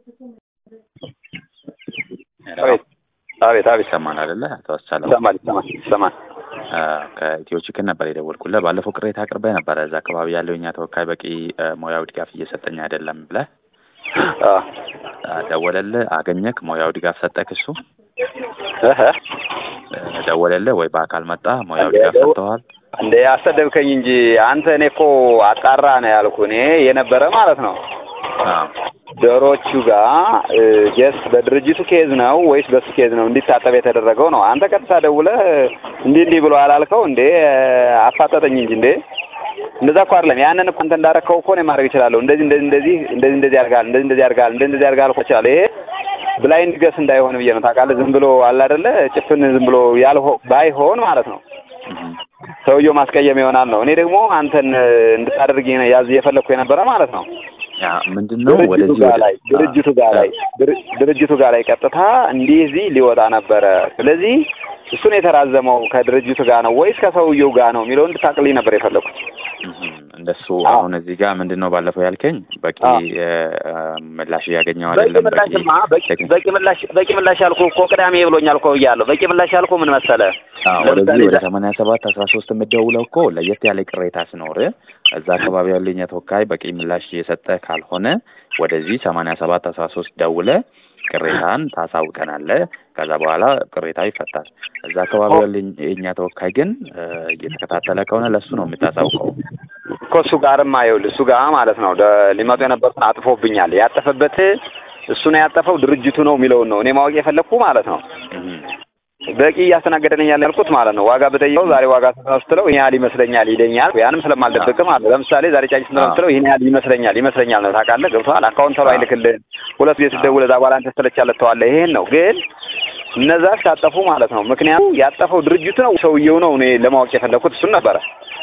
አቤት አቤት አቤት ይሰማል አይደለ? አቶ አስቻለው ይሰማል ይሰማል ይሰማል። ከኢትዮ ችክን ነበር የደወልኩልህ። ባለፈው ቅሬታ አቅርበህ ነበረ። እዛ አካባቢ ያለው የኛ ተወካይ በቂ እ፣ ሙያዊ ድጋፍ እየሰጠኝ አይደለም ብለህ አ እ፣ ደወለልህ? አገኘክ? ሙያዊ ድጋፍ ሰጠክ? እሱ እህ እ፣ ደወለልህ ወይ በአካል መጣ? ሙያዊ ድጋፍ ደው- ሰጥተዋል? እንዴ አሰደብከኝ እንጂ አንተ። እኔ እኮ አጣራ ነው ያልኩ እኔ የነበረ ማለት ነው አዎ ዶሮቹ ጋር ጀስ በድርጅቱ ኬዝ ነው ወይስ በሱ ኬዝ ነው እንዲታጠብ የተደረገው ነው? አንተ ቀጥታ ደውለህ እንዲህ እንዲህ ብሎ አላልከው እንዴ? አፋጠጠኝ እንጂ እንዴ እንደዛ እኮ አይደለም። ያንን እኮ አንተ እንዳረከው እኮ እኔ ማድረግ እችላለሁ። እንደዚህ እንደዚህ እንደዚህ እንደዚህ እንደዚህ ያርጋል እንደዚህ እንደዚህ ያርጋል እንደዚህ እንደዚህ ያርጋል እኮ እችላለሁ። ይሄ ብላይንድ ገስ እንዳይሆን ብዬ ነው ታውቃለህ። ዝም ብሎ አለ አይደለ ጭፍን ዝም ብሎ ያልሆ ባይሆን ማለት ነው እህ፣ ሰውየው ማስቀየም ይሆናል ነው። እኔ ደግሞ አንተን እንድታደርግ ያዝ እየፈለግኩ የነበረ ማለት ነው ያ ምንድን ነው ድርጅቱ ወደዚህ ጋር ወደ ላይ ድርጅቱ ጋር ላይ ድር- ድርጅቱ ጋር ላይ ቀጥታ እንደዚህ ሊወጣ ነበረ። ስለዚህ እሱን የተራዘመው ከድርጅቱ ጋር ነው ወይስ ከሰውየው ጋር ነው የሚለው እንድታቅልኝ ነበር የፈለኩት። እህ፣ እንደሱ አዎ። አሁን እዚህ ጋር ምንድን ነው ባለፈው ያልከኝ በቂ አዎ። እ፣ ምላሽ እያገኘው በቂ አይደለም በቂ ምላሽማ በቂ ቴክኒክ በቂ ምላሽ በቂ ምላሽ ያልኩህ እኮ ቅዳሜ ብሎኛል እኮ ብያለሁ። በቂ ምላሽ ያልኩህ ምን መሰለህ? አዎ ለምሳሌ ወደዚህ ወደ ዛ- ሰማንያ ሰባት አስራ ሶስት የምትደውለው እኮ ለየት ያለ ቅሬታ ሲኖር እዛ አካባቢ ያለው የኛ ተወካይ በቂ ምላሽ እየሰጠ ካልሆነ ወደዚህ ሰማንያ ሰባት አስራ ሶስት ደውለ ቅሬታን ታሳውቀናለህ። ከዛ በኋላ ቅሬታው ይፈታል። እዛ አካባቢ ያለው የኛ ተወካይ ግን እ፣ እየተከታተለ ከሆነ ለእሱ ነው የምታሳውቀው። እኮ እሱ ጋርማ ይኸውልህ እሱ ጋር ማለት ነው ደ- ሊመጡ የነበሩትን አጥፎብኛል። ያጠፈበት እሱ ነው ያጠፈው ድርጅቱ ነው የሚለውን ነው እኔ ማወቅ የፈለግኩ ማለት ነው። እህ፣ በቂ እያስተናገደልኝ ያለ ያልኩት ማለት ነው። ዋጋ ብጠይቀው ዛሬ ዋጋ ስንት ነው ስትለው ይህን ያህል ይመስለኛል ይለኛል። ያንም ስለማልደብቅ ማለት ነው። ለምሳሌ ዛሬ ጫጭ ስንት ነው ስትለው ይህን ያህል ይመስለኛል ይመስለኛል ነው ታውቃለህ። ገብቶሃል? አካውንት ተሎ አይልክልህም። ሁለት ጊዜ ስትደውል እዛ በኋላ አንተ ስትለቻለህ ትተዋለህ። ይሄን ነው ግን እነዛ ሲያጠፉ ማለት ነው። ምክንያቱ ያጠፈው ድርጅቱ ነው ሰውየው ነው እኔ ለማወቅ የፈለግኩት እሱን ነበረ።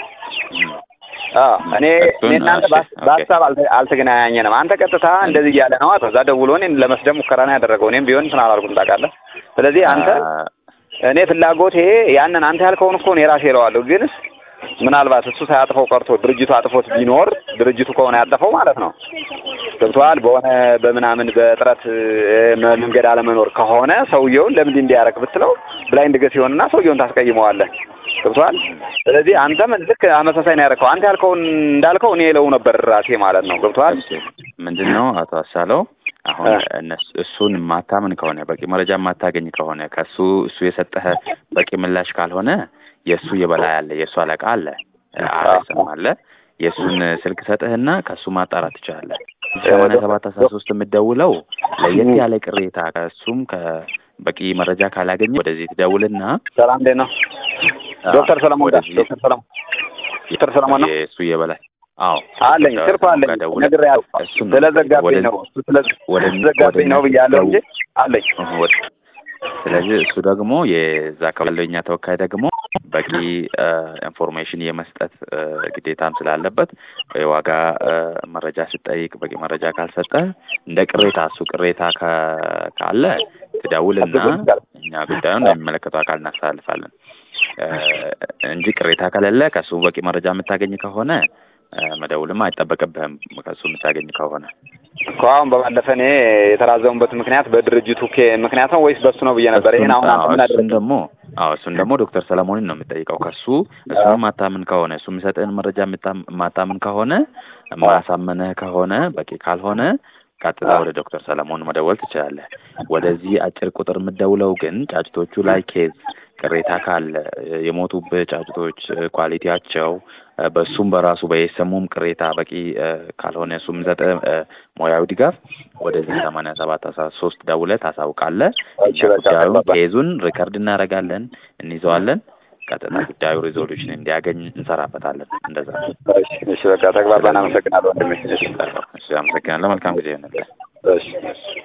እህ። አዎ እኔ እሱን እኔ እናንተ እሺ፣ በሀስ- ኦኬ። በሀሳብ አልተ- አልተገናኘንም። አንተ ቀጥታ እንደዚህ እያለ ነው ከዛ ደውሎ እኔን ለመስደብ ሙከራ ነው ያደረገው። እኔም ቢሆን እንትን አላልኩም ታውቃለህ። ስለዚህ አንተ አ፣ እኔ ፍላጎት ይሄ ያንን አንተ ያልከውን እኮ እኔ ራሴ እለዋለሁ። ግንስ ምናልባት እሱ ሳያጥፈው ቀርቶ ድርጅቱ አጥፎት ቢኖር ድርጅቱ ከሆነ ያጠፈው ማለት ነው ገብቶሃል። በሆነ በምናምን በጥረት እ፣ መንገድ አለመኖር ከሆነ ሰውየውን ለምን እንዲያረግ ብትለው ብላይንድ ገስ ይሆንና ሰውየውን ታስቀይመዋለህ። ገብቶሃል። ስለዚህ አንተም ልክ አመሳሳይ ነው ያደረከው። አንተ ያልከውን እንዳልከው እኔ እለው ነበር ራሴ ማለት ነው። ገብቶሃል። እሺ ምንድን ነው አቶ አሳለው አሁን እ። እነሱ እሱን ማታምን ከሆነ በቂ መረጃ ማታገኝ ከሆነ ከሱ እሱ የሰጠህ በቂ ምላሽ ካልሆነ የእሱ የበላይ አለ፣ የእሱ አለቃ አለ፣ አርኤስም አለ። የእሱን ስልክ ሰጥህና ከእሱ ማጣራት ትችላለህ። ሰማንያ ሰባት አስራ ሶስት የምትደውለው ለየት ያለ ቅሬታ ከእሱም ከበቂ መረጃ ካላገኘ ወደዚህ ትደውልና ሰላም እንዴት ነው? ዶክተር ሰለሞን ጋር ወደዚህ ዶክተር ሰለሞን ዶክተር ሰለሞን ነው የእሱ የበላይ አዎ አለኝ ስልኩ አለኝ ነግሬሃለሁ። እሱን ስለዘጋብኝ ነው እሱ ወደ- ስለዘጋብኝ ነው ብያለሁ እንጂ አለኝ። ወደ- ስለዚህ እሱ ደግሞ የዛ አካባቢ ያለው የኛ ተወካይ ደግሞ በቂ ኢንፎርሜሽን የመስጠት እ፣ ግዴታም ስላለበት የዋጋ እ፣ መረጃ ስጠይቅ በቂ መረጃ ካልሰጠ እንደ ቅሬታ እሱ ቅሬታ ከ- ካለ ትደውልና እኛ ጉዳዩን ለሚመለከተው አካል እናስተላልፋለን እ፣ እንጂ ቅሬታ ከሌለ ከእሱ በቂ መረጃ የምታገኝ ከሆነ እ፣ መደውልም አይጠበቅብህም ከእሱ የምታገኝ ከሆነ እኮ አሁን በባለፈ እኔ የተራዘሙበት ምክንያት በድርጅቱ ኬ ምክንያት ነው ወይስ በሱ ነው ብዬ ነበር። ይሄን አሁን አንተ ምን እሱን አደረግህ? ደግሞ አዎ እሱን ደግሞ ዶክተር ሰለሞንን ነው የምጠይቀው። ከሱ እሱን ማታምን ከሆነ እሱ የሚሰጥህን መረጃ የምታ- ማታምን ከሆነ ማሳመንህ ከሆነ በቂ ካልሆነ ቀጥታ ወደ ዶክተር ሰለሞን መደወል ትችላለህ። ወደዚህ አጭር ቁጥር የምትደውለው ግን ጫጭቶቹ ላይ ኬዝ ቅሬታ ካለ የሞቱብህ ጫጭቶች ኳሊቲያቸው በእሱም በራሱ በየሰሙም ቅሬታ በቂ እ፣ ካልሆነ እሱ የሚሰጥህ እ፣ ሙያዊ ድጋፍ ወደዚህ ሰማንያ ሰባት አስራ ሶስት ደውለህ ታሳውቃለህ። እኛ እሺ፣ በቃ ጉዳዩን ተግባባን። ኬዙን ሪከርድ እናደርጋለን፣ እንይዘዋለን። ቀጥታ ጉዳዩ ሪዞሉሽን እንዲያገኝ እንሰራበታለን። እንደዛ ነው። እሺ፣ እሺ፣ በቃ ተግባባን። አመሰግናለሁ ወንድሜ። እሺ፣ እሺ፣ አመሰግናለሁ። መልካም ጊዜ ይሆንልህ። እሺ፣ እሺ።